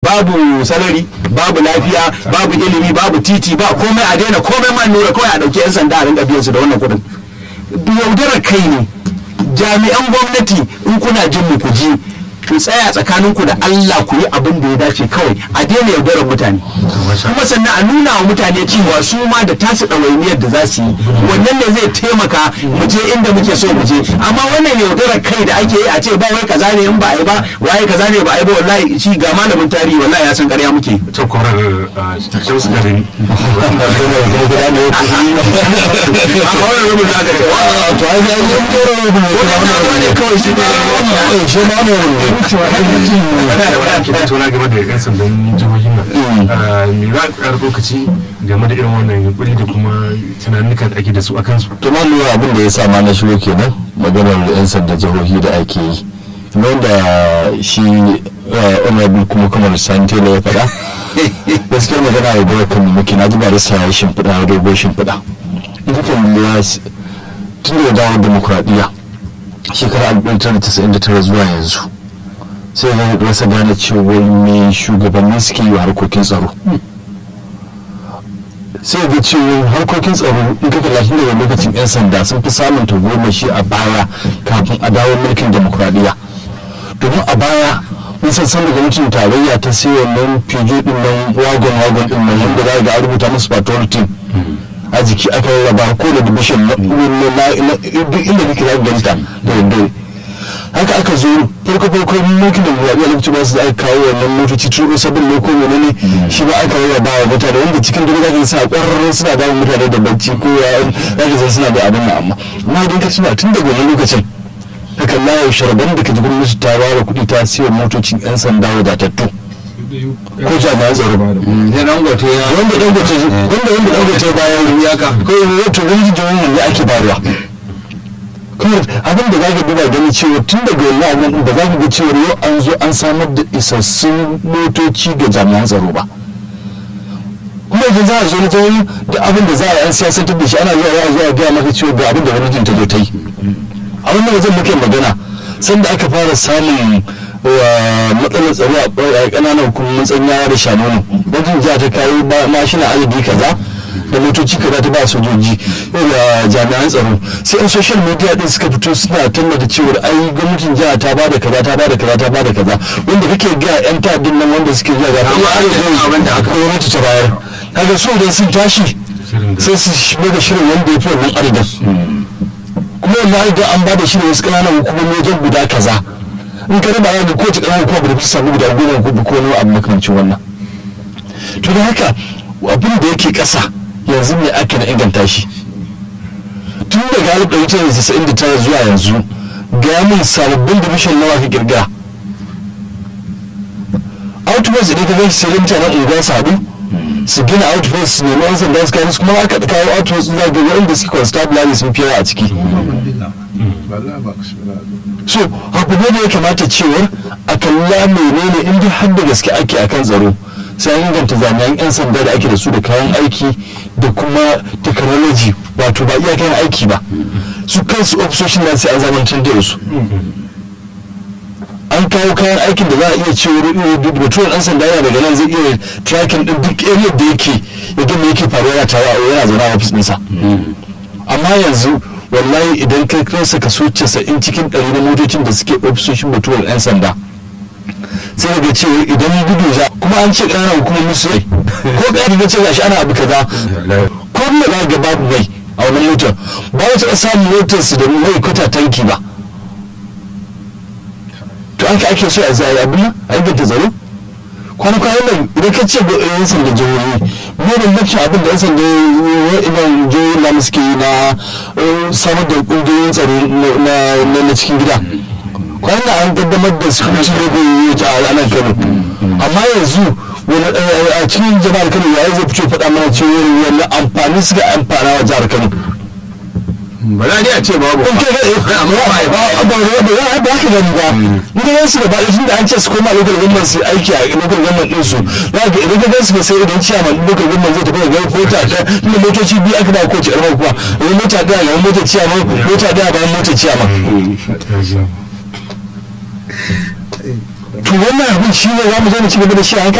babu salari babu lafiya babu ilimi babu titi ba komai a daina komai man nura kawai a ɗauki 'yan sanda a rinka biyan su da wannan kuɗin yaudarar kai ne jami'an gwamnati in kuna jin mu ku ji ku tsaya tsakaninku da Allah ku yi abin da ya dace kawai a daina yaudarar mutane kuma sannan a nuna wa mutane cewa su ma da tasu ɗawainiyar da za su yi wannan ne zai taimaka mu je inda muke so mu je amma wannan yaudarar kai da ake yi a ce ba wai kaza ne in ba a yi ba waye kaza ne ba a yi ba wallahi shi ga malamin tarihi wallahi ya san ƙarya muke ta kwarar shamsu garin a wannan rubin da aka ce wa to ai ga yin dora da wannan ne kawai shi ne shi ma ne kina tona game da yan sandan jihohin nan me za ka ƙara lokaci game da irin wannan yunkuri da kuma tunanuka da ake da su a kansu to ma lura abin da ya sa ma na shigo kenan maganar yan sanda jihohi da ake yi wanda shi honorable kuma kamar santela ya faɗa gaskiyar magana ya bai kan muke na ji ba da sa shimfiɗa dogon shimfiɗa in ka lura tun da dawo demokuraɗiyya shekarar 1999 zuwa yanzu sai na rasa gane cewa me shugabanni suke yi wa harkokin tsaro sai ga cewa harkokin tsaro in ka kalla tun daga lokacin 'yan sanda sun fi samun tagomashi a baya kafin a dawo mulkin demokuraɗiyya domin a baya mun san san daga mutum tarayya ta sai wannan fijo din nan wagon wagon din nan wanda za ga an rubuta musu patrol team a jiki aka rarraba ko da division na duk inda kake za ka ganta da daddare haka aka zo farko farko mulkin da zaɓe a lokacin ba su da aka kawo wannan motoci turo sabon ne ko menene shi ba aka rarraba wa mutane wanda cikin dare za ka sa ƙwararren suna damun mutane da bacci ko ya za ka san suna da abin nan amma amma idan ka tuna tun daga wannan lokacin haka layo sharban da ka ji gwamnati ta ware kuɗi ta siya motocin 'yan sanda wadatattu ko jami'an tsaro ne dangote ya wanda dangote wanda wanda dangote bayan ya ka ko wato wani jihohin ne ake bayarwa kuma abin da zaka duba gani cewa tun daga wannan abin da zaka ga cewa yau an zo an samar da isassun motoci ga jami'an tsaro ba kuma idan za a zo na jihohi da abin da za a yi an siyasantar da shi ana zuwa ya zuwa gaya maka cewa ga abin da gwamnatin ta zo ta yi a wannan wajen muke magana sanda aka fara samun matsalar tsaro a ƙananan hukumomin tsanyawa da shanonu wajen jiya ta kawo mashina adadi kaza da motoci kaza ta ba sojoji da jami'an tsaro sai yan social media din suka fito suna tallata cewar ai gwamnatin jiha ta bada kaza ta bada kaza ta bada kaza wanda kake ga yan ta'addin nan wanda suke zuwa ga Amma an yi abin da aka- gwamnati ta bayar kaga so idan sun tashi sai su shigo da shirin wanda ya fi wannan adadin kuma wallahi da an bada shi ne wasu ƙananan hukumomi wajen guda kaza in ka raba ga kowace ƙananan hukuma da ta samu guda goma ko ko wani abu makamancin wannan to da haka abin da yake ƙasa yanzu ne ake na inganta shi tun daga alif ɗari tara da casa'in da tara zuwa yanzu ga min sababbin division nawa ka kirga outpost idan ka gashi sai dai mutanen unguwa su haɗu su gina outpost su nemi yan sanda su kawo su kuma aka kawo outpost za ga wanda suke constabulary sun fi yawa a ciki so abu ne da ya kamata cewar a kalla menene in dai har da gaske ake akan tsaro sai an inganta jami'an 'yan sanda da ake da su da kayan aiki da kuma technology wato ba iya kayan aiki ba su kansu ofisoshin nan sai an zamantar da su an kawo kayan aikin da za a iya cewa mutuwar ɗan sanda yana daga nan zai iya tracking din duk area da yake ya ga me yake faruwa yana tawa yana zaune a ofis ɗinsa amma yanzu wallahi idan kai kansa kaso casa'in cikin ɗari na motocin da suke ofisoshin mutuwar 'yan sanda sai daga cewa idan gudu za kuma an ce ƙananan hukumomin su rai ko ƙari na ce gashi ana abu kaza ko me za ga babu mai a wannan motar ba wata taɓa samun motar su da mai kwata tanki ba to aka ake so a zai abin nan a inganta tsaro kwana-kwanan nan idan ka ce yan sanda jihohi me da mafi abin da yan sanda wa'inan jihohi na suke yi na samar da ƙungiyoyin tsaro na cikin gida kwanan nan an kaddamar da security logo a nan kano amma yanzu a cikin jama'ar kano ya zai fito faɗa mana cewa wani amfani suka amfana wa jihar kano ba za a ce babu in kai ga amma ba ba ba ba ba ka gani ba in ga su gaba da tunda an ce su koma local government su aiki a local government din su za ka idan ka ga su ba sai idan ciyaman local government zai tafi ga kota ta inda motoci biyu aka ba kowace ƙarfa kuwa wani mota ɗaya ga mota ciyaman mota ɗaya bayan mota ciyaman to wannan abin shi ne za mu zo mu ci gaba da shi a haka